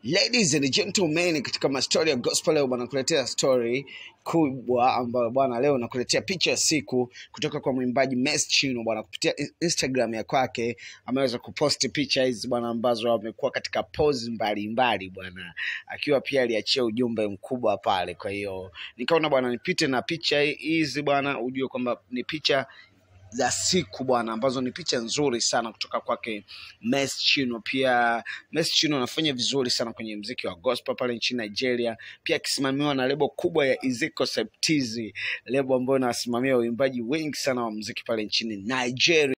Ladies and gentlemen, katika mastori ya gospel leo bwana, nakuletea story kubwa ambayo bwana, leo nakuletea picha ya siku kutoka kwa mwimbaji Messi Chino bwana, kupitia in- Instagram ya kwake ameweza kuposti picha hizi bwana, ambazo amekuwa katika pose mbalimbali bwana, akiwa pia aliachia ujumbe mkubwa pale. Kwa hiyo nikaona bwana, nipite na picha hizi bwana, ujue kwamba ni picha za siku bwana, ambazo ni picha nzuri sana kutoka kwake Messi Chino. Pia Messi Chino anafanya vizuri sana kwenye mziki wa gospel pale nchini Nigeria, pia akisimamiwa na lebo kubwa ya Iziko Septizi, lebo ambayo inasimamia uimbaji wengi sana wa mziki pale nchini Nigeria.